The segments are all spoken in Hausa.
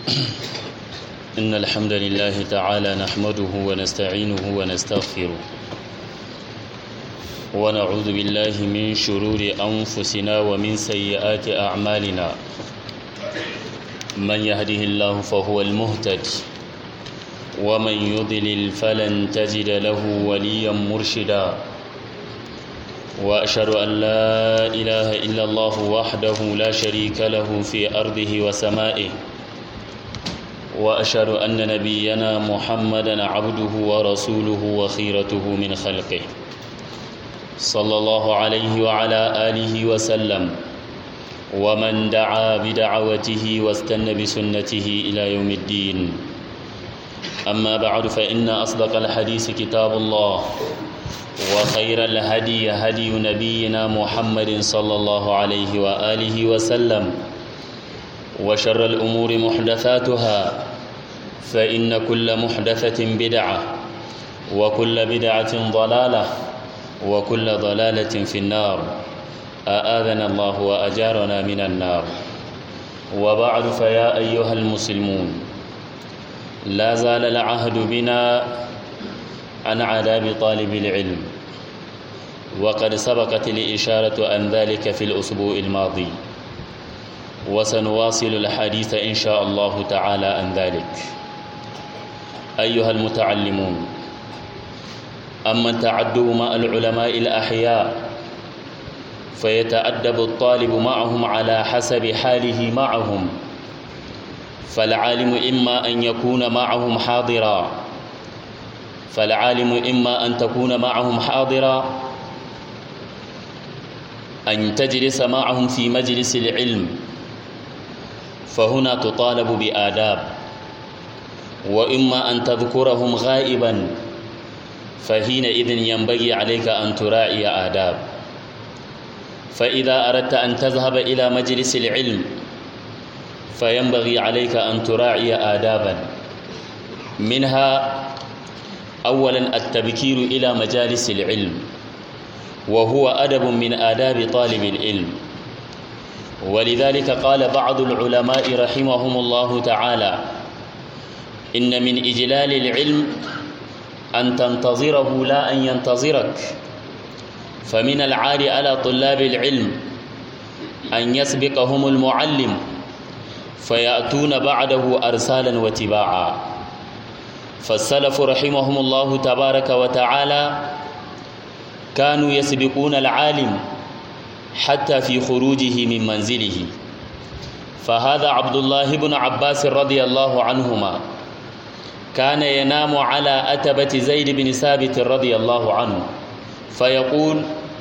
إن الحمد لله تعالى نحمده ونستعينه ونستغفره ونعوذ بالله من شرور أنفسنا ومن سيئات أعمالنا من يهده الله فهو المهتد ومن يضلل فلن تجد له وليا مرشدا وأشهد أن لا إله إلا الله وحده لا شريك له في أرضه وسمائه وأشهد أن نبينا محمدا عبده ورسوله وخيرته من خلقه صلى الله عليه وعلى آله وسلم ومن دعا بدعوته واستنى بسنته إلى يوم الدين أما بعد فإن أصدق الحديث كتاب الله وخير الهدي هدي نبينا محمد صلى الله عليه وآله وسلم وشر الأمور محدثاتها فإن كل محدثة بدعة وكل بدعة ضلالة وكل ضلالة في النار أآذنا الله وأجارنا من النار وبعد فيا أيها المسلمون لا زال العهد بنا عن عذاب طالب العلم وقد سبقت الإشارة عن ذلك في الأسبوع الماضي وسنواصل الحديث إن شاء الله تعالى عن ذلك أيها المتعلمون أما التعدب مع العلماء الأحياء فيتأدب الطالب معهم على حسب حاله معهم فالعالم إما أن يكون معهم حاضرا فالعالم إما أن تكون معهم حاضرا أن تجلس معهم في مجلس العلم فهنا تطالب بآداب وإما أن تذكرهم غائبا فحينئذ ينبغي عليك أن تراعي آداب فإذا أردت أن تذهب إلى مجلس العلم فينبغي عليك أن تراعي آدابا منها أولا التبكير إلى مجالس العلم وهو أدب من آداب طالب العلم ولذلك قال بعض العلماء رحمهم الله تعالى إن من إجلال العلم أن تنتظره لا أن ينتظرك فمن العار على طلاب العلم أن يسبقهم المعلم فيأتون بعده أرسالا وتباعا فالسلف رحمهم الله تبارك وتعالى كانوا يسبقون العالم حتى في خروجه من منزله فهذا عبد الله بن عباس رضي الله عنهما كان ينام على أتبة زيد بن ثابت رضي الله عنه فيقول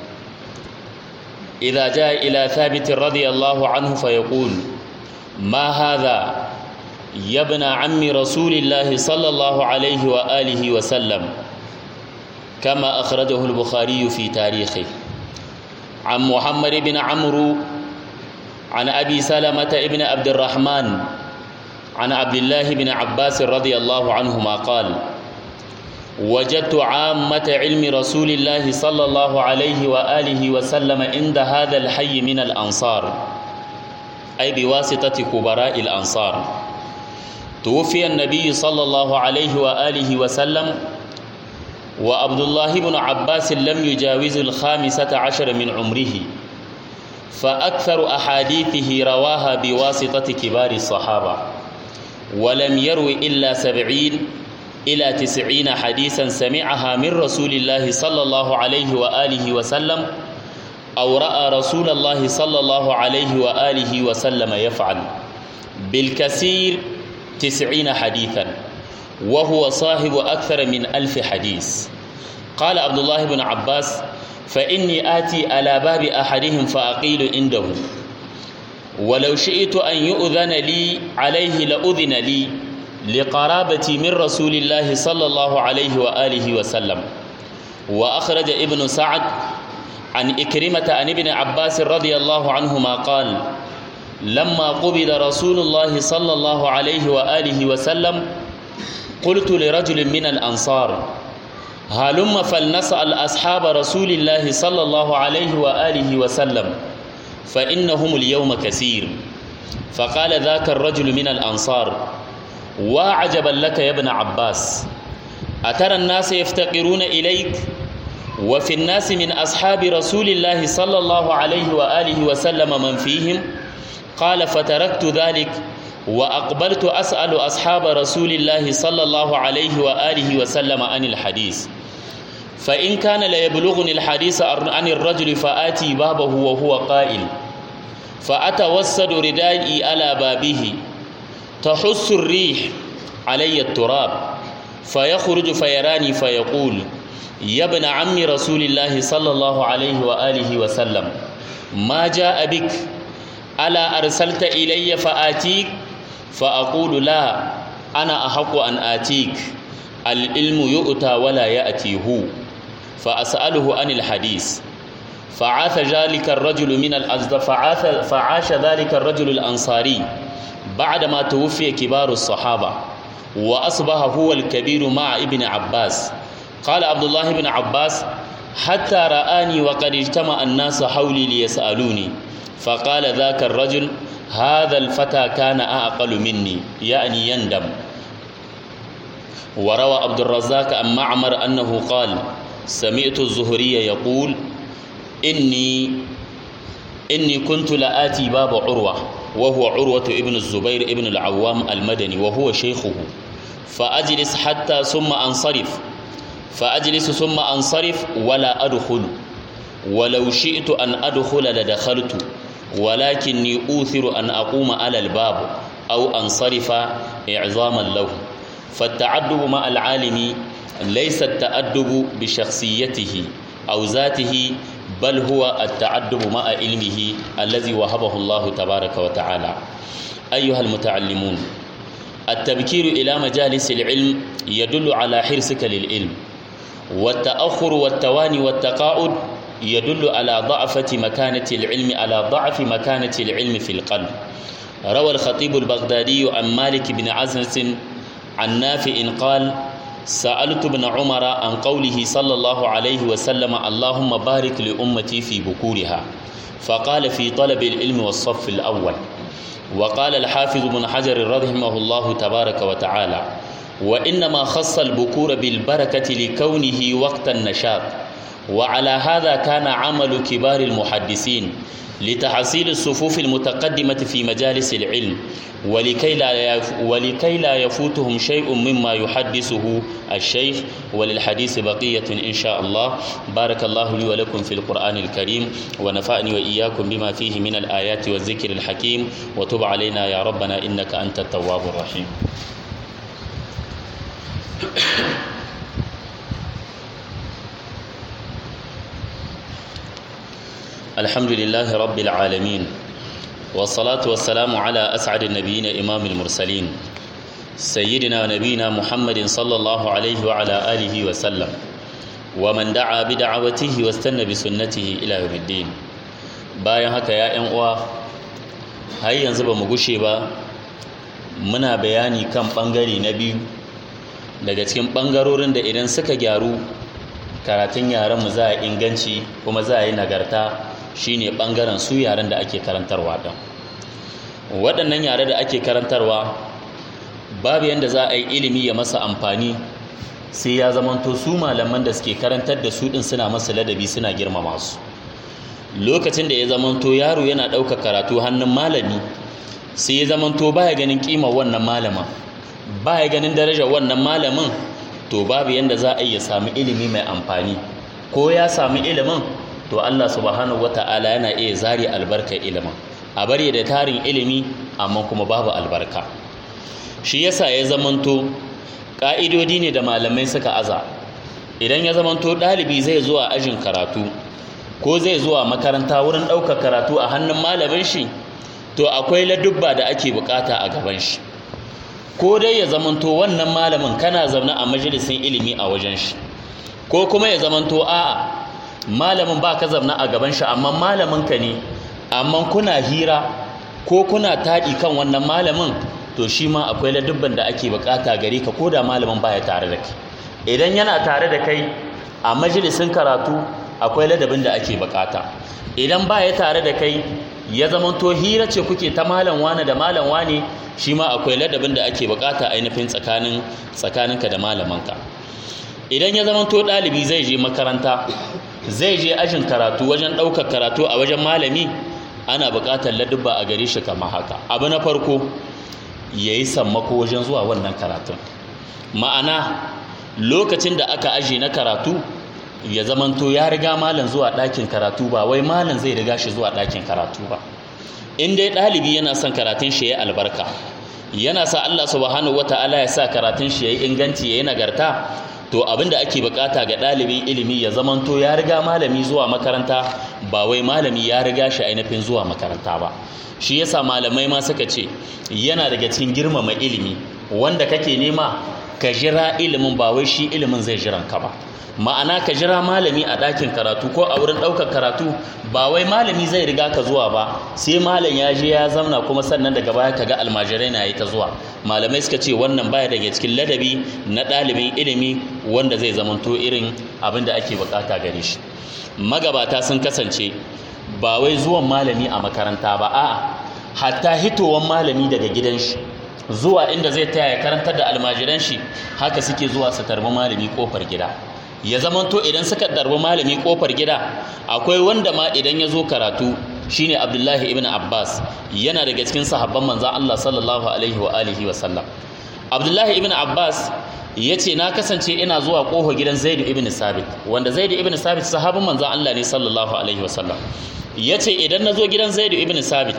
إذا جاء إلى ثابت رضي الله عنه فيقول ما هذا يا ابن عم رسول الله صلى الله عليه وآله وسلم كما أخرجه البخاري في تاريخه عن محمد بن عمرو عن أبي سلمة ابن عبد الرحمن عن عبد الله بن عباس رضي الله عنهما قال وجدت عامة علم رسول الله صلى الله عليه وآله وسلم عند هذا الحي من الأنصار أي بواسطة كبراء الأنصار توفي النبي صلى الله عليه وآله وسلم وعبد الله بن عباس لم يجاوز الخامسة عشر من عمره فأكثر أحاديثه رواها بواسطة كبار الصحابة ولم يروي إلا سبعين إلى تسعين حديثا سمعها من رسول الله صلى الله عليه وآله وسلم أو رأى رسول الله صلى الله عليه وآله وسلم يفعل بالكثير تسعين حديثا وهو صاحب أكثر من ألف حديث قال عبد الله بن عباس فإني آتي على باب أحدهم فأقيل عنده ولو شئت أن يؤذن لي عليه لأذن لي لقرابتي من رسول الله صلى الله عليه وآله وسلم وأخرج ابن سعد عن إكرمة عن ابن عباس رضي الله عنهما قال لما قبض رسول الله صلى الله عليه وآله وسلم قلت لرجل من الأنصار هلم فلنسأل أصحاب رسول الله صلى الله عليه وآله وسلم فإنهم اليوم كثير فقال ذاك الرجل من الأنصار وعجبا لك يا ابن عباس أترى الناس يفتقرون إليك وفي الناس من أصحاب رسول الله صلى الله عليه وآله وسلم من فيهم قال فتركت ذلك وأقبلت أسأل أصحاب رسول الله صلى الله عليه وآله وسلم عن الحديث فإن كان ليبلغني الحديث عن الرجل فآتي بابه وهو قائل فأتوسد ردائي على بابه تحس الريح علي التراب فيخرج فيراني فيقول يا ابن عم رسول الله صلى الله عليه وآله وسلم ما جاء بك ألا أرسلت إلي فآتيك فأقول لا أنا أحق أن آتيك العلم يؤتى ولا يأتي هو فأسأله عن الحديث فعاث ذلك الرجل من الأجد فعاث فعاش ذلك الرجل الأنصاري بعدما توفي كبار الصحابة وأصبح هو الكبير مع ابن عباس قال عبد الله بن عباس حتى رآني وقد اجتمع الناس حولي ليسألوني فقال ذاك الرجل هذا الفتى كان أعقل مني يعني يندم وروى عبد الرزاق عن معمر أنه قال سمعت الزهري يقول إني إني كنت لآتي باب عروة وهو عروة ابن الزبير ابن العوام المدني وهو شيخه فأجلس حتى ثم أنصرف فأجلس ثم أنصرف ولا أدخل ولو شئت أن أدخل لدخلت ولكني أوثر أن أقوم على الباب أو أنصرف إعظاما له فالتعدب مع العالم ليس التأدب بشخصيته أو ذاته بل هو التعدب مع علمه الذي وهبه الله تبارك وتعالى أيها المتعلمون التبكير إلى مجالس العلم يدل على حرصك للعلم والتأخر والتواني والتقاعد يدل على ضعفة مكانة العلم على ضعف مكانة العلم في القلب روى الخطيب البغدادي عن مالك بن عزنس عن نافع قال سألت ابن عمر عن قوله صلى الله عليه وسلم اللهم بارك لأمتي في بكورها فقال في طلب العلم والصف الأول وقال الحافظ بن حجر رحمه الله تبارك وتعالى وإنما خص البكور بالبركة لكونه وقت النشاط وعلى هذا كان عمل كبار المحدثين لتحصيل الصفوف المتقدمة في مجالس العلم ولكي لا ولكي لا يفوتهم شيء مما يحدثه الشيخ وللحديث بقية إن شاء الله بارك الله لي ولكم في القرآن الكريم ونفعني وإياكم بما فيه من الآيات والذكر الحكيم وتب علينا يا ربنا إنك أنت التواب الرحيم الحمد لله رب العالمين والصلاة والسلام على أسعد النبيين إمام المرسلين سيدنا ونبينا محمد صلى الله عليه وعلى آله وسلم ومن دعا بدعوته واستنى بسنته إلى يوم الدين bayan haka ya ‘yan uwa har yanzu ba mu gushe ba muna bayani kan ɓangare na biyu daga cikin ɓangarorin da idan suka gyaru karatun yaranmu za a inganci kuma za a yi nagarta shine ɓangaren su yaren da ake karantarwa ɗin waɗannan yare da ake karantarwa babu yadda za a yi ilimi ya masa amfani sai ya zamanto su malaman da suke karantar da su ɗin suna masa ladabi suna girmama su lokacin da ya zamanto yaro yana ɗaukar karatu hannun malami sai ya zamanto baya ganin ƙimar wannan malama baya ganin darajar wannan malamin to babu yadda za a iya sami ilimi mai amfani ko ya sami ilimin to Allah subhanahu wata'ala yana iya zari albarkar ilimin a bari da tarin ilimi amma kuma babu albarka shi yasa ya zamanto ƙa'idodi ne da malamai suka aza idan ya zamanto ɗalibi zai zuwa ajin karatu ko zai zuwa makaranta wurin ɗaukar karatu a hannun malamin shi to akwai ladubba da ake bukata a gaban shi ko dai ya zamanto wannan malamin kana zaune a majalisin ilimi a wajen shi ko kuma ya zamanto a'a malamin ba ka zaune a gaban shi amma malamin ka ne amma kuna hira ko kuna taɗi kan wannan malamin to shi ma akwai ladubban da ake bukata gare ka ko da malamin baya tare da kai idan yana tare da kai a majalisin karatu akwai ladabin da ake bukata idan baya tare da kai ya zamanto hira ce kuke ta malam wane da malam wane shi ma akwai ladabin da ake bukata ainihin tsakanin tsakaninka da malamanka idan ya zamanto ɗalibi zai je makaranta zai je ajin karatu wajen ɗaukar karatu a wajen malami ana buƙatar ladubba a gare shi kamar haka abu na farko ya yi sammako wajen zuwa wannan karatun ma'ana lokacin da aka aji na karatu ya zamanto ya riga malam zuwa ɗakin karatu ba wai malam zai riga shi zuwa ɗakin karatu ba in dai ɗalibi yana son karatun shi ya albarka yana sa Allah subhanahu wata'ala ya sa karatun shi ya yi inganci ya yi nagarta to abin da ake bukata ga ɗalibin ilimi ya zamanto ya riga malami zuwa makaranta ba wai malami ya riga shi ainihin zuwa makaranta ba shi yasa malamai ma suka ce yana daga cikin girmama ilimi wanda kake nema ka jira ilimin ba wai shi ilimin zai jiran ka ba ma'ana ka jira malami a ɗakin karatu ko a wurin ɗaukar karatu ba wai malami zai riga ka zuwa ba sai malam ya je ya zamna kuma sannan daga baya ka ga almajirai na yi ta zuwa malamai suka ce wannan baya daga cikin ladabi na ɗalibin ilimi wanda zai zamanto irin abin da ake bukata gare shi magabata sun kasance ba wai zuwan malami a makaranta ba a'a hatta hitowan malami daga gidan shi zuwa inda zai taya ya karantar da almajiran shi haka suke zuwa su tarbi malami kofar gida ya zamanto idan suka darbi malami kofar gida akwai wanda ma idan ya zo karatu shine Abdullahi ibn Abbas yana daga cikin sahabban manzon Allah sallallahu alaihi wa alihi wa sallam Abdullahi ibn Abbas yace na kasance ina zuwa kofar gidan Zaid ibn Sabit wanda Zaid ibn Sabit sahabban manzon Allah ne sallallahu alaihi wa sallam yace idan na zo gidan Zaid ibn Sabit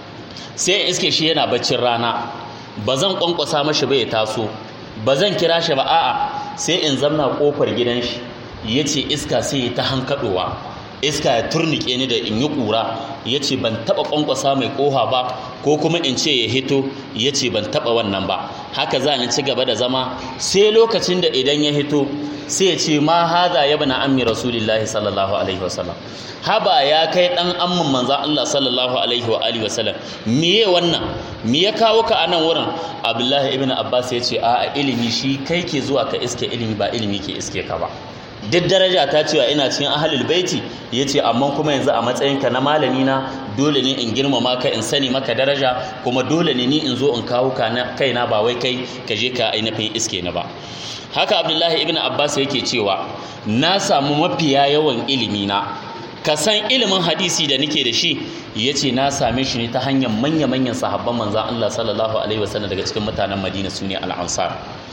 sai iske shi yana baccin rana ba zan kwankwasa mashi ba ya taso ba zan kira shi ba a'a sai in zamna kofar gidan shi ya ce iska sai ya ta hankaɗowa iska ya turnike ni da in yi ƙura ya ce ban taɓa ƙwanƙwasa mai ƙoha ba ko kuma in ce ya hito ya ce ban taɓa wannan ba haka za ni ci gaba da zama sai lokacin da idan ya hito sai ya ce ma haza ya bana ammi rasulillahi sallallahu alaihi wasallam haba ya kai dan amman manzan Allah sallallahu alaihi wa alihi wasallam miye wannan me ya kawo ka anan wurin Abdullahi ibn Abbas ya ce a ilimi shi kai ke zuwa ka iske ilimi ba ilimi ke iske ka ba duk daraja ta cewa ina cikin ahlul baiti yace amma kuma yanzu a matsayinka na malami na dole ne in girmama ka in sani maka daraja kuma dole ne ni in zo in kawo ka kaina ba wai kai ka je ka ainihin iske na ba haka Abdullahi ibn Abbas yake cewa na samu mafiya yawan ilimi na ka san ilimin hadisi da nake da shi ya ce na same shi ne ta hanyar manya-manyan sahabban manzan Allah sallallahu alaihi wasallam daga cikin mutanen Madina su ne al'ansar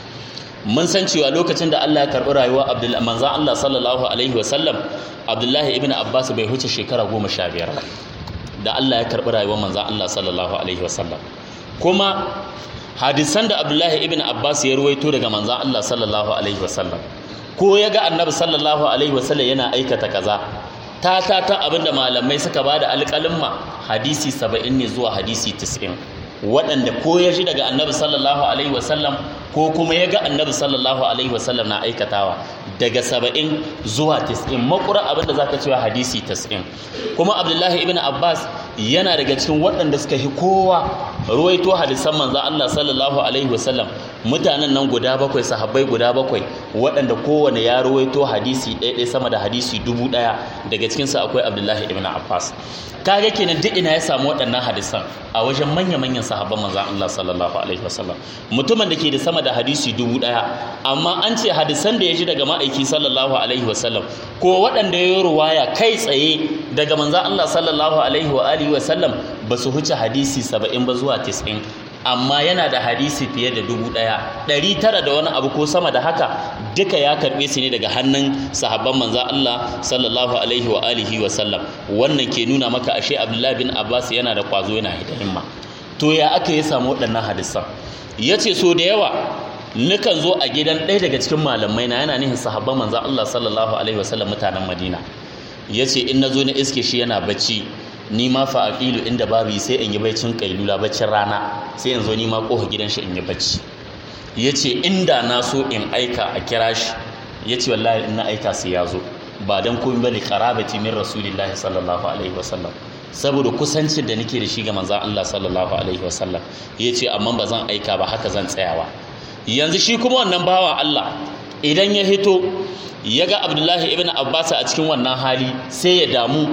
mun san cewa lokacin da Allah ya karɓi rayuwa manzan Allah sallallahu alaihi wasallam Abdullahi ibn Abbas bai huce shekara goma sha biyar da Allah ya karɓi rayuwar manzan Allah sallallahu alaihi wasallam kuma hadisan da Abdullahi ibn Abbas ya ruwaito daga manzan Allah sallallahu alaihi wasallam ko ya ga annabi sallallahu alaihi wasallam yana aikata kaza ta ta ta abinda malamai suka ba da alƙalimma hadisi saba'in ne zuwa hadisi tis'in waɗanda ko ya ji daga annabi sallallahu alaihi wasallam ko kuma ya ga annabi sallallahu alaihi wasallam na aikatawa daga saba'in zuwa tis'in makura abinda zaka cewa hadisi tis'in kuma abdullahi ibn abbas yana daga cikin waɗanda suka yi kowa ruwaito hadisan manzo Allah sallallahu alaihi wasallam mutanen nan guda bakwai sahabbai guda bakwai waɗanda kowane ya ruwaito hadisi ɗaya sama da hadisi dubu ɗaya daga cikinsu akwai abdullahi ibn abbas kaga kenan duk ina ya samu waɗannan hadisan a wajen manya-manyan sahabban manzon Allah sallallahu alaihi wasallam mutumin da ke da sama da hadisi dubu ɗaya amma an ce hadisan da ya ji daga ma'aiki sallallahu alaihi wasallam ko waɗanda ya yi ruwaya kai tsaye daga manzon Allah sallallahu alaihi wa alihi wasallam ba su huce hadisi saba'in ba zuwa tis'in amma yana da hadisi fiye da dubu ɗaya ɗari tara da wani abu ko sama da haka duka ya karɓe su ne daga hannun sahabban manza Allah sallallahu alaihi wa alihi wa sallam wannan ke nuna maka ashe Abdullahi bin Abbas yana da kwazo yana da himma to ya aka yi samu waɗannan hadisan yace so da yawa nukan zo a gidan ɗaya daga cikin malamai na yana nihin sahabban manza Allah sallallahu alaihi wa sallam mutanen Madina yace in nazo na iske shi yana bacci ni ma fa aqilu inda babu sai in yi baccin kailula baccin rana sai in zo ni ma kofa gidan shi in yi bacci yace inda na so in aika a kira shi yace wallahi in na aika sai ya zo ba dan komai bane qarabati min rasulillahi sallallahu alaihi wasallam saboda kusancin da nake da shi ga manzon Allah sallallahu alaihi wasallam yace amma ba zan aika ba haka zan tsayawa yanzu shi kuma wannan bawa Allah idan ya hito ya ga Abdullahi ibn Abbas a cikin wannan hali sai ya damu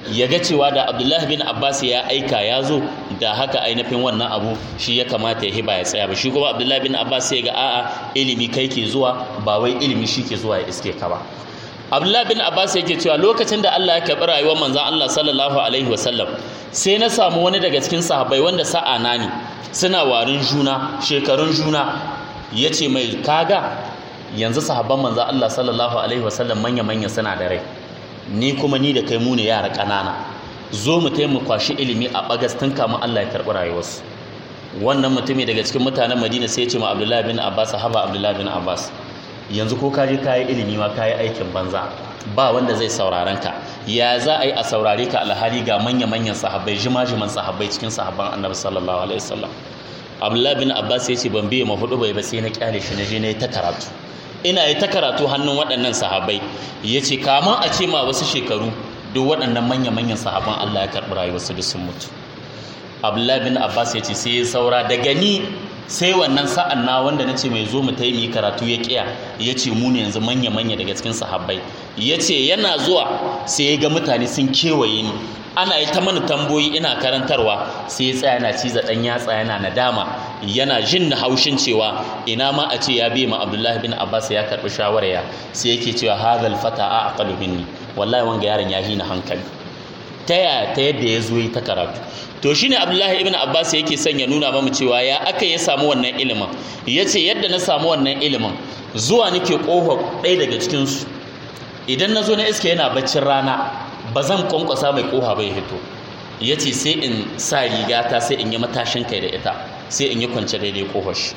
ya ga cewa da abdullahi bin abbas ya aika ya zo da haka ainihin wannan abu shi ya kamata ya hiba ya tsaya ba shi kuma abdullahi bin abbas sai ga a'a ilimi kai ke zuwa ba wai ilimi shi ke zuwa ya iske ka ba abdullahi bin abbas yake cewa lokacin da allah ya karɓi rayuwar manzon allah sallallahu alaihi wasallam sai na samu wani daga cikin sahabbai wanda sa'a na ne suna warin juna shekarun juna ya ce mai kaga yanzu sahabban manzon allah sallallahu alaihi wasallam manya-manya suna da rai ni kuma ni da kai mu ne yara ƙanana zo mu taimu kwashi ilimi a bagas tun kamun Allah ya karɓi rayuwarsu wannan mutumi daga cikin mutanen Madina sai ya ce ma Abdullahi bin Abbas haba Abdullahi bin Abbas yanzu ko ka je kayi ilimi ma kayi aikin banza ba wanda zai sauraron ka ya za a yi a saurare ka alhali ga manya-manyan sahabbai jima-jiman sahabbai cikin sahabban annabi sallallahu alaihi wasallam Abdullahi bin Abbas ya ce ban biye ma hudu bai ba sai na kyale shi na je na yi ta karatu ina yi ta karatu hannun waɗannan sahabai ya ce kama a ce ma wasu shekaru duk waɗannan manya-manyan sahaban Allah ya karɓi rayuwarsu da sun mutu abdullahi bin abbas ya ce sai ya saura daga ni sai wannan sa'an na wanda na ce mai zo mu taimi karatu ya kiya ya ce mu ne yanzu manya-manya daga cikin sahabbai ya ce yana zuwa sai ya ga mutane sun kewaye ni ana yi ta mana tamboyi ina karantarwa sai ya tsaya yana ciza ɗan yatsa yana nadama yana jin na haushin cewa ina ma a ce ya bi ma abdullahi bin abbas ya karɓi shawaraya sai yake cewa hadal fata a aqalu minni wallahi wanga yaron ya hina hankali ta ya ta yadda ya zo yi ta karatu to shine abdullahi ibn abbas yake son ya nuna mamu cewa ya aka ya samu wannan ilimin yace yadda na samu wannan ilimin zuwa nake kofa ɗaya daga cikin su idan na zo na iska yana baccin rana ba zan kwankwasa mai koha bai hito ya ce sai in sa rigata sai in yi matashin kai da ita sai in yi kwance daidai kohar shi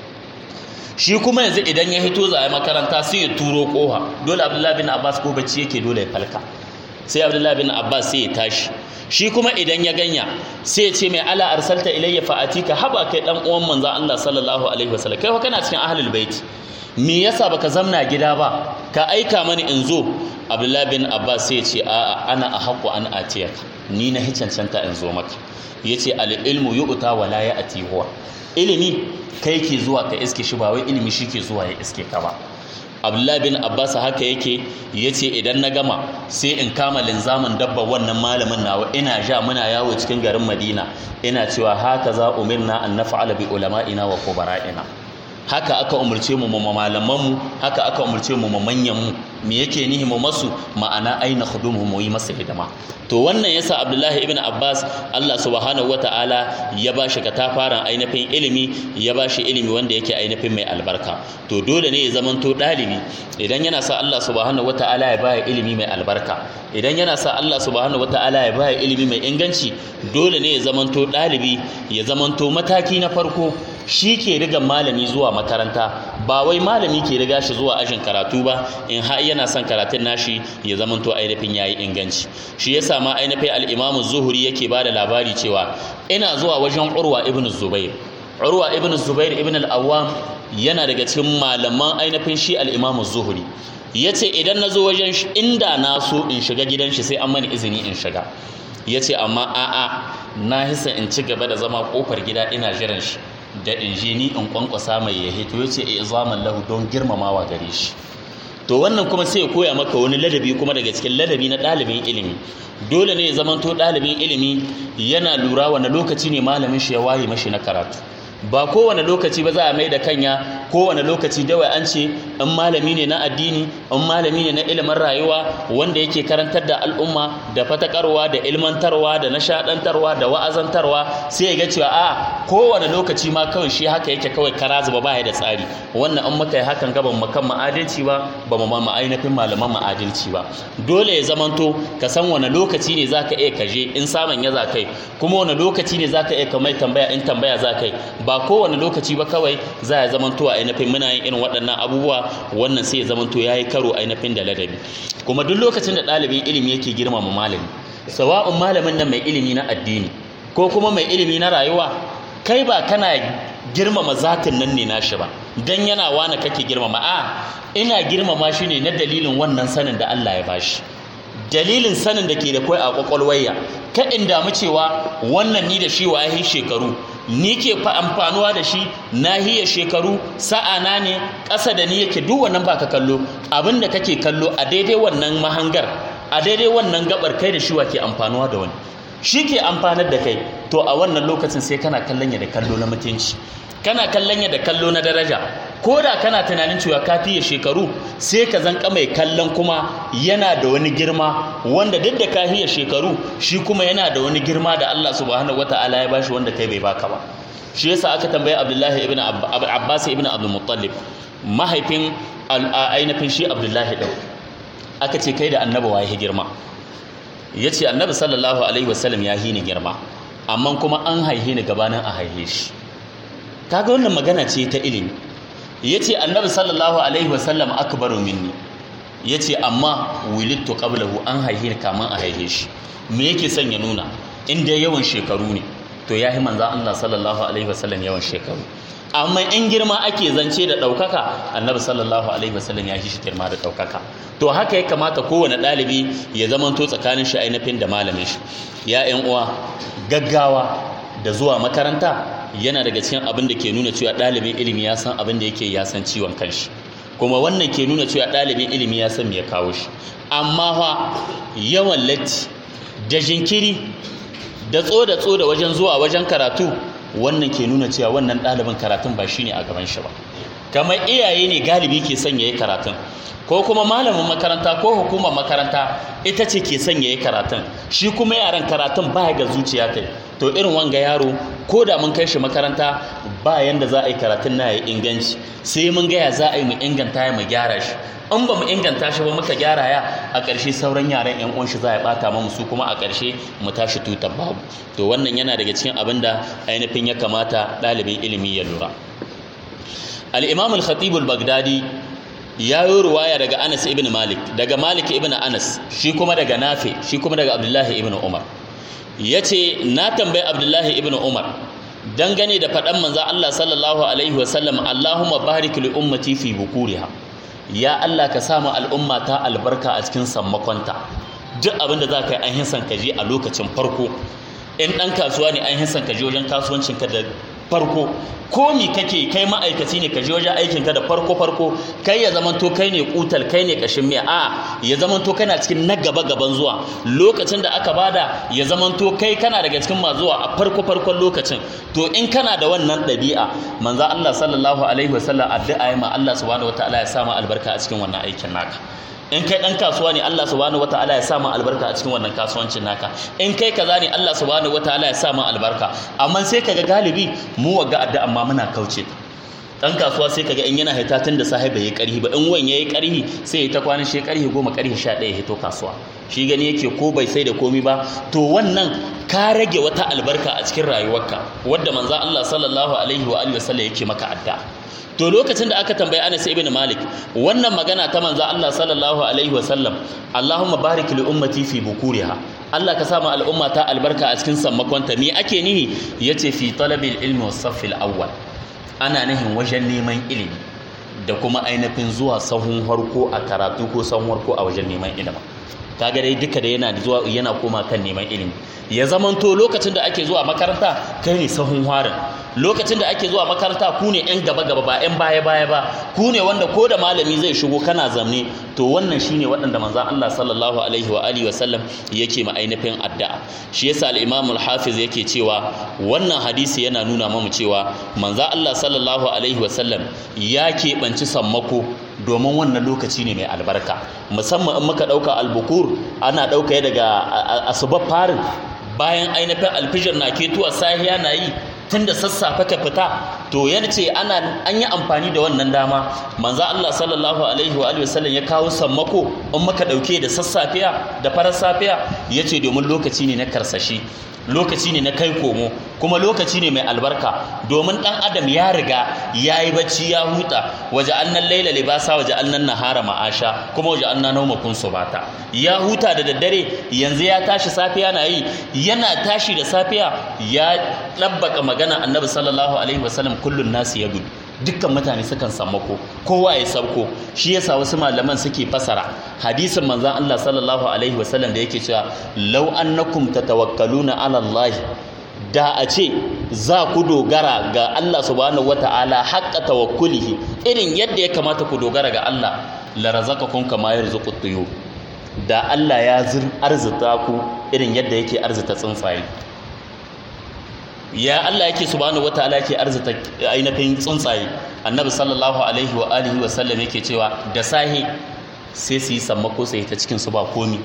shi kuma yanzu idan ya hito za a yi makaranta sai ya turo koha dole abdullahi bin abbas ko bacci yake dole ya falka sai abdullahi bin abbas sai ya tashi shi kuma idan ya ganya sai ya ce mai ala arsalta ilayya fa'atika haba kai dan uwan manzon Allah sallallahu alaihi wasallam kai fa kana cikin ahlul bait me yasa baka zamna gida ba ka aika mani in zo abdullahi bin abbas sai ce a'a ana a haƙo an atiyaka ni na cancanta in zo maka ya ce al'ilmu yi uta wa la ya ati huwa ilimi kai ke zuwa ka iske shi ba wai ilimi shi ke zuwa ya iske ka ba abdullahi bin abbas haka yake ya ce idan na gama sai in kama linzamin dabba wannan malamin nawa ina ja muna yawo cikin garin madina ina cewa haka za umirna an nafa'ala bi ulama'ina wa kubara'ina haka aka umarce mu ma malamanmu haka aka umarce mu ma manyanmu me yake nihi mu masu ma'ana aina khudumhu mu yi masa hidima to wannan yasa Abdullahi ibn Abbas Allah subhanahu wata'ala ya bashi katafaren ainihin ilimi ya bashi ilimi wanda yake ainihin mai albarka to dole ne ya zamanto dalibi idan yana sa Allah subhanahu wata'ala ya baya ilimi mai albarka idan yana sa Allah subhanahu wata'ala ya baya ilimi mai inganci dole ne ya zamanto dalibi ya zamanto mataki na farko shi ke riga malami zuwa makaranta ba wai malami ke riga shi zuwa ajin karatu ba in har yana son karatun nashi ya zamanto ainihin yayi inganci shi yasa ma ainihin al-Imam Zuhri yake bada labari cewa ina zuwa wajen Urwa ibn Zubair Urwa ibn Zubair ibn al-Awwam yana daga cikin malaman ainihin shi al-Imam Zuhri yace idan nazo wajen shi inda na so in shiga gidan shi sai an mani izini in shiga yace amma a'a na hisa in ci gaba da zama kofar gida ina jiran shi da injini in kwankwasa mai ya hito ya ce a zaman lahu don girmamawa gare shi to wannan kuma sai ya koya maka wani ladabi kuma daga cikin ladabi na ɗalibin ilimi dole ne ya zamanto ɗalibin ilimi yana lura wani lokaci ne malamin shi ya waye mashi na karatu ba kowane lokaci ba za a mai da kanya kowane lokaci dawai an ce in malami ne na addini in malami ne na ilimin rayuwa wanda yake karantar da al'umma da fatakarwa da ilmantarwa da nishadantarwa da wa'azantarwa sai ya ga cewa a kowane lokaci ma kawai shi haka yake kawai kara zuba ba da tsari wannan in muka yi hakan ga ban makan ma'adalci ba ba mu ma ainihin malaman ma'adalci ba dole ya zamanto ka san wani lokaci ne zaka iya kaje in saman ya za kai kuma wani lokaci ne zaka iya kamar tambaya in tambaya za kai ba kowane lokaci ba kawai za ya zamanto a ainihin muna yin irin waɗannan abubuwa wannan sai ya zamanto ya yi karo ainihin da ladabi kuma duk lokacin da ɗalibin ilimi yake girmama malami sawa'un malamin nan mai ilimi na addini ko kuma mai ilimi na rayuwa kai ba kana girmama zatin nan ne nashi ba dan yana wani kake girmama a ina girmama shi ne na dalilin wannan sanin da Allah ya bashi dalilin sanin da ke da kai a kwakwalwaya ka in damu cewa wannan ni da shi wa shekaru ni ke fa amfanuwa da shi nahiya shekaru sa'ana ne ƙasa da ni yake duk wannan baka kallo abin da kake kallo a daidai wannan mahangar a daidai wannan gabar kai da shi ke amfanuwa da wani shi ke amfanar da kai to a wannan lokacin sai kana kallon ya da kallo na mutunci kana kallon ya da kallo na daraja ko da kana tunanin cewa ka fiye shekaru sai ka zanka mai kallon kuma yana da wani girma wanda duk da ka fiye shekaru shi kuma yana da wani girma da Allah subhanahu wata'ala ya bashi wanda kai bai baka ba shi yasa aka tambaye Abdullahi ibn Abbas ibn Abdul Muttalib mahaifin ainihin shi Abdullahi din aka ce kai da annabi waye girma yace annabi sallallahu alaihi wasallam ya hini girma amma kuma an haihe ni gabanin a haihe shi kaga wannan magana ce ta ilimi yace annabi sallallahu alaihi wasallam akbaru minni yace amma wulidtu qablahu an haihe ni kaman a haihe shi me yake son ya nuna inda yawan shekaru ne to yahi manzo Allah sallallahu alaihi wasallam yawan shekaru amma in girma ake zance da ɗaukaka annabi sallallahu alaihi wasallam ya shi girma da ɗaukaka to haka ya kamata kowane ɗalibi ya zamanto tsakanin shi ainihin da malamin shi ya ƴan uwa gaggawa da zuwa makaranta yana daga cikin abin da ke nuna cewa ɗalibin ilimi ya san abin da yake ya san ciwon kanshi kuma wannan ke nuna cewa ɗalibin ilimi ya san me ya kawo shi amma fa yawan latti da jinkiri da tso da tso da wajen zuwa wajen karatu wannan ke nuna cewa wannan ɗalibin karatun ba shine a gaban shi ba kamar iyaye ne galibi ke son yayi karatun ko kuma malamin makaranta ko hukumar makaranta ita ce ke son yayi karatun shi kuma yaran karatun ba ga zuciya ta to irin wanga yaro ko da mun kai shi makaranta ba yanda za a yi karatun na yi inganci sai mun gaya za a yi mu inganta ya mu gyara shi in ba mu inganta shi ba muka gyara ya a ƙarshe sauran yaran yan uwan shi za a bata mu su kuma a ƙarshe mu tashi tutar babu to wannan yana daga cikin abin da ainihin ya kamata ɗalibin ilimi ya lura al-imam al-khatib al-baghdadi ya yi ruwaya daga Anas ibn Malik daga Malik ibn Anas shi kuma daga Nafi shi kuma daga Abdullahi ibn Umar yace na tambayi Abdullahi ibn Umar dangane da faɗan manzo Allah sallallahu alaihi wasallam Allahumma barik li ummati fi bukuriha ya Allah ka samu al'umma ta albarka a cikin sammakonta duk abin da za ka yi an hinsan ka je a lokacin farko in ɗan kasuwa ne an hinsan ka je wajen kasuwancinka da farko ko mi kake kai ma'aikaci ne ka je wajen aikinka da farko farko kai ya zamanto kai ne kutal kai ne kashin miya a ya zamanto kana cikin na gaba gaban zuwa lokacin da aka bada ya zamanto kai kana daga cikin ma zuwa a farko farkon lokacin to in kana da wannan ɗabi'a manzo Allah sallallahu alaihi wasallam addu'a ya ma Allah subhanahu wataala ya sa ma albarka a cikin wannan aikin naka in kai dan kasuwa ne Allah subhanahu wataala ya sa ma albarka a cikin wannan kasuwancin naka in kai kaza ne Allah subhanahu wataala ya sa ma albarka amma sai kaga galibi mu waga adda amma muna kauce dan kasuwa sai kaga in yana hita tun da sahiba yayi karhi ba in wan yayi karhi sai ya ta kwana shi karhi goma karhi 11 ya hito kasuwa shi gani yake ko bai sai da komi ba to wannan ka rage wata albarka a cikin rayuwarka wadda manzo Allah sallallahu alaihi wa alihi wasallam yake maka adda to lokacin da aka tambayi Anas ibn Malik wannan magana ta manzo Allah sallallahu alaihi wasallam Allahumma barik li ummati fi bukuriha Allah ka sama al'umma ta albarka a cikin sammakonta me ake nihi yace fi talabil ilmi was saffil awwal ana nihin wajen neman ilimi da kuma ainihin zuwa sahun harko a karatu ko sahun harko a wajen neman ilimi kaga dai duka da yana zuwa yana koma kan neman ilimi ya zamanto lokacin da ake zuwa makaranta kai ne sahun harin lokacin da ake zuwa makaranta ku ne yan gaba gaba ba yan baya baya ba ku ne wanda ko da malami zai shigo kana zamne to wannan shine waɗanda manzon Allah sallallahu alaihi wa alihi wasallam yake ma ainihin addu'a shi yasa al-Imam al-Hafiz yake cewa wannan hadisi yana nuna mamu cewa manzon Allah sallallahu alaihi wasallam ya keɓanci sammako domin wannan lokaci ne mai albarka musamman in muka ɗauka albukur ana ɗauka daga asubar farin bayan ainihin alfijir na ketuwa sahiya na yi tun da sassafe ka fita to yana ce ana an yi amfani da wannan dama manzo Allah sallallahu alaihi wa alihi wasallam ya kawo sammako in muka dauke da sassafiya da farar safiya yace domin lokaci ne na karsashi lokaci ne na kai komo kuma lokaci ne mai albarka domin dan adam ya riga ya yi bacci ya huta waje annan laila libasa waje annan nahara ma'asha kuma waje annan nauma kun subata ya huta da daddare yanzu ya tashi safiya na yi yana tashi da safiya ya ɗabbaka magana annabi sallallahu alaihi wasallam kullun nasu ya gudu dukkan mutane sukan sammako kowa ya sauko shi yasa wasu malaman suke fasara hadisin manzon Allah sallallahu alaihi wasallam da yake cewa law annakum tatawakkaluna ala Allah da a ce za ku dogara ga Allah subhanahu wata'ala haqqa tawakkulihi irin yadda ya kamata ku dogara ga Allah la razaqakum kama yarzuqu tuyur da Allah ya arzuta ku irin yadda yake arzuta tsuntsaye ya Allah yake subhanahu wataala yake arzuta ainihin tsuntsaye annabi sallallahu alaihi wa alihi wa sallam yake cewa da sahi sai su yi sammako sai ta cikin su ba komi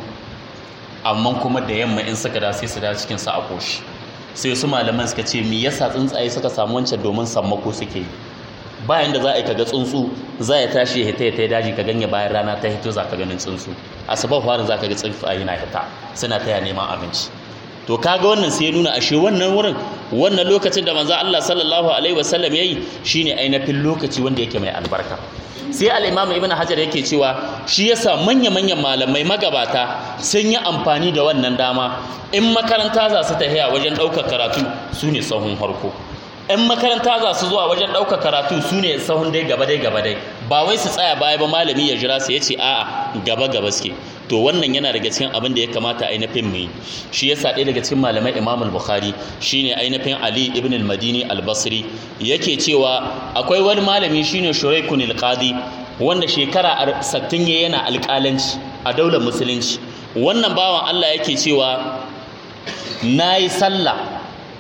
amma kuma da yamma in suka da sai su da cikin su a koshi sai su malaman suka ce me yasa tsuntsaye suka samu wancan domin sammako suke yi bayan da za a yi kaga tsuntsu za ya tashi ya hita ya ta daji ka ganye bayan rana ta hito za ka ganin tsuntsu asubar farin za ka ga tsuntsaye na hita suna taya neman abinci to kaga wannan sai ya nuna ashe wannan wurin wannan lokacin da manzo Allah sallallahu alaihi wasallam yayi shine ainihin lokaci wanda yake mai albarka sai al-Imam Ibn Hajar yake cewa shi yasa manya-manyan malamai magabata sun yi amfani da wannan dama in makaranta za su tafiya wajen ɗaukar karatu su ne sahun farko in makaranta za su zuwa wajen ɗaukar karatu su ne sahun dai gaba dai gaba dai ba wai su tsaya baya ba malami ya jira su ya ce a'a gaba gaba suke to wannan yana daga cikin abin da ya kamata ainihin mu yi shi yasa ɗaya daga cikin malamai imam al-bukhari shine ainihin ali ibn al-madini al-basri yake cewa akwai wani malami shine shuraikun al-qadi wanda shekara 60 yana alƙalanci a daular musulunci wannan bawan Allah yake cewa nayi sallah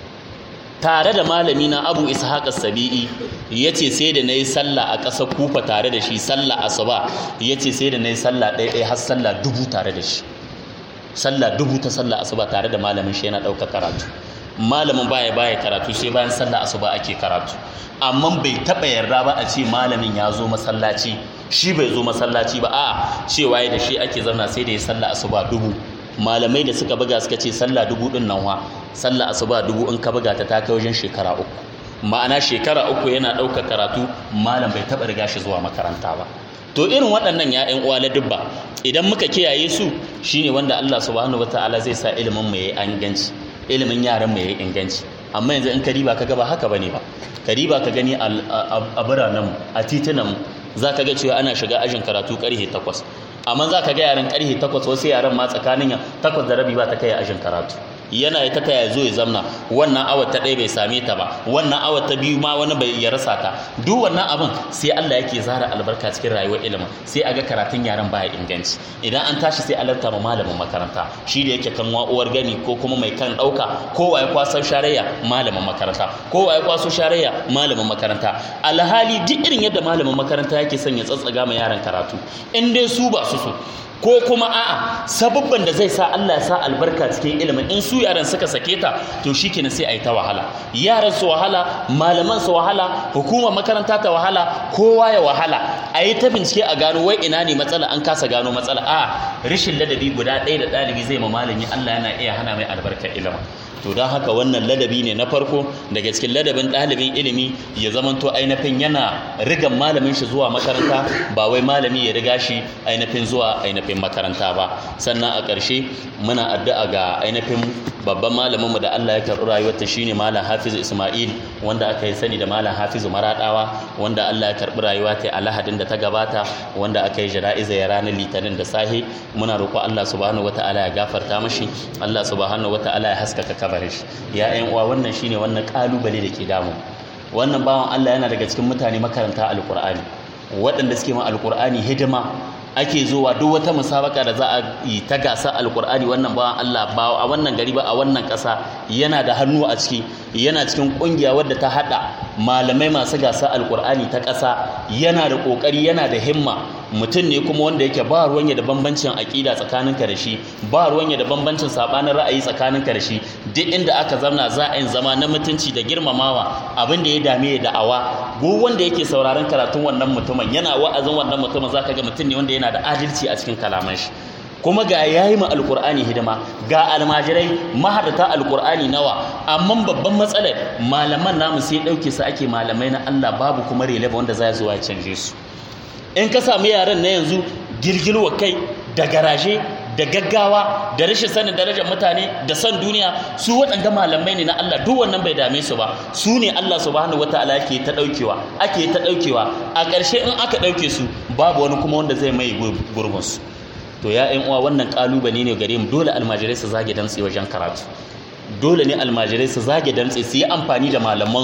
tare da malami na abu ishaq as-sabi'i yace sai da nayi sallah a ƙasar kufa tare da shi sallah asuba yace sai da nayi sallah ɗaya ɗaya har sallah dubu tare da shi sallah dubu ta sallah asuba tare da malamin shi yana ɗaukar karatu malamin baya baya karatu sai bayan sallah asuba ake karatu amma bai taɓa yarda ba a ce malamin ya zo masallaci shi bai zo masallaci ba a'a cewa da shi ake zauna sai da ya sallah asuba dubu malamai da suka buga suka ce sallah dubu din nan wa sallah asuba dubu in ka buga ta ta kai wajen shekara uku ma'ana shekara uku yana ɗaukar karatu malam bai taɓa riga shi zuwa makaranta ba to irin waɗannan ya ƴan uwa dubba idan muka kiyaye su shine wanda Allah subhanahu wataala zai sa ilimin mu yayi inganci ilimin yaran mu yayi inganci amma yanzu in ka riba ka ga ba haka bane ba ka riba ka gani a biranen mu a titunan mu za ka ga cewa ana shiga ajin karatu karhe takwas amma za ka ga yaran karhe takwas wasu yaran ma tsakanin takwas da rabi ba ta kai ajin karatu yana ya taka ya zo ya zamna wannan awar ta ɗaya bai same ta ba wannan awar ta biyu ma wani bai ya rasa ta duk wannan abin sai Allah yake zara albarka cikin rayuwar ilimin sai a ga karatun yaran baya inganci idan an tashi sai alarta ma malamin makaranta shi da yake kan uwar gani ko kuma mai kan ɗauka kowa ya kwaso sharayya malamin makaranta kowa ya kwaso sharayya malamin makaranta alhali duk irin yadda malamin makaranta yake son ya tsatsaga ma yaran karatu in dai su ba su so ko kuma a'a sababban da zai sa Allah ya sa albarka cikin ilimin in su yaran suka sake ta to shikenan sai a yi ta wahala yaran su wahala malaman su wahala hukumar makaranta ta wahala kowa ya wahala a yi ta bincike a gano wai ina ne matsala an kasa gano matsala a rashin ladabi guda ɗaya da ɗalibi zai ma malami Allah yana iya hana mai albarkar ilimin to don haka wannan ladabi ne na farko daga cikin ladabin ɗalibin ilimi ya zamanto ainihin yana rigan malamin shi zuwa makaranta ba wai malami ya riga shi ainihin zuwa ainihin makaranta ba sannan a ƙarshe muna addu'a ga ainihin babban malaminmu da Allah ya karɓi rayuwarta shine malam Hafiz Ismail wanda aka yi sani da malam Hafiz Maradawa wanda Allah ya karɓi rayuwa ta a Lahadin da ta gabata wanda aka yi jana'iza ya ranar Litinin da sahi muna roƙo Allah subhanahu wata'ala ya gafarta mashi Allah subhanahu wata'ala ya haskaka kabarin shi ya ƴan uwa wannan shine wannan kalubale da ke damu wannan bawan Allah yana daga cikin mutane makaranta alqur'ani waɗanda suke ma alqur'ani hidima ake zuwa duk wata musabaka da za a yi ta gasa alkur'ani wannan bawan Allah ba a wannan gari ba a wannan ƙasa yana da hannu a ciki yana cikin ƙungiya wadda ta haɗa malamai masu gasa alkur'ani ta ƙasa yana da ƙoƙari yana da himma mutum ne kuma wanda yake ba ruwan da bambancin aƙida tsakaninka da shi ba ruwan da bambancin sabanin ra'ayi tsakaninka da shi duk inda aka zamna za a yin zama na mutunci da girmamawa abin da ya dame ya da'awa duk wanda yake sauraron karatun wannan mutumin yana wa'azin wannan mutumin zaka ga mutum ne wanda yana da adalci a cikin kalaman shi kuma ga yayi ma alkur'ani hidima ga almajirai mahadata alkur'ani nawa amma babban matsalar malaman namu sai dauke su ake malamai na Allah babu kuma releva wanda za zuwa ya canje su in ka samu yaran na yanzu girgilwa kai da garaje da gaggawa da rashin sanin darajar mutane da son duniya su waɗanda malamai ne na Allah duk wannan bai dame su ba su ne Allah subhanahu wataala yake ta ɗaukewa ake ta ɗaukewa a ƙarshe in aka ɗauke su babu wani kuma wanda zai mai gurbin su to ya ƴan uwa wannan ƙalubale ne gare mu dole almajirai su zage dantse wajen karatu dole ne almajirai su zage dantse su yi amfani da malamansu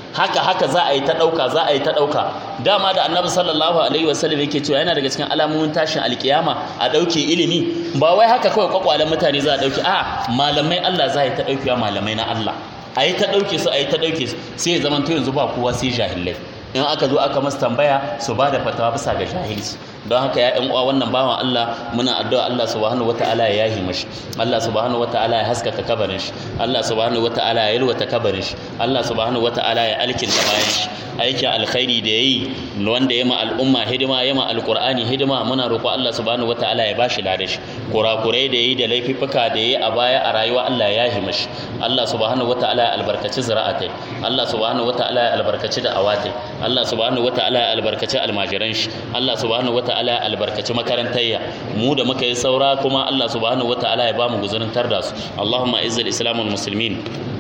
haka haka za a yi ta ɗauka za a yi ta ɗauka dama da annabi sallallahu alaihi wasallam yake cewa yana daga cikin alamomin tashin alkiyama a ɗauke ilimi ba wai haka kawai kwakwalen mutane za a ɗauke a malamai Allah za a yi ta ɗaukewa malamai na Allah a yi ta ɗauke su a yi ta ɗauke su sai ya zamanto yanzu ba kowa sai jahilai in aka zo aka masa tambaya su ba da fatawa bisa ga jahilci don haka ya uwa wannan bawan Allah muna addu'a Allah subhanahu wata'ala ya yahi mashi Allah subhanahu wata'ala ya haskaka kabarin shi Allah subhanahu wata'ala ya yalwata kabarin shi Allah subhanahu wata'ala ya alkinta bayan shi aikin alkhairi da yayi wanda ya ma al'umma hidima ya ma alqur'ani hidima muna roƙo Allah subhanahu wata'ala ya bashi lada shi kurakurai da yayi da laifuffuka da yayi a baya a rayuwa Allah ya yahi mashi Allah subhanahu wata'ala ya albarkaci zira'atai Allah subhanahu wata'ala ya albarkaci da awatai Allah subhanahu wata'ala ya albarkaci almajiran shi Allah subhanahu wata'ala ya albarkaci makarantayya mu da muka yi saura kuma Allah subhanahu wata'ala ya bamu guzurin tarda su Allahumma izzil islamul muslimin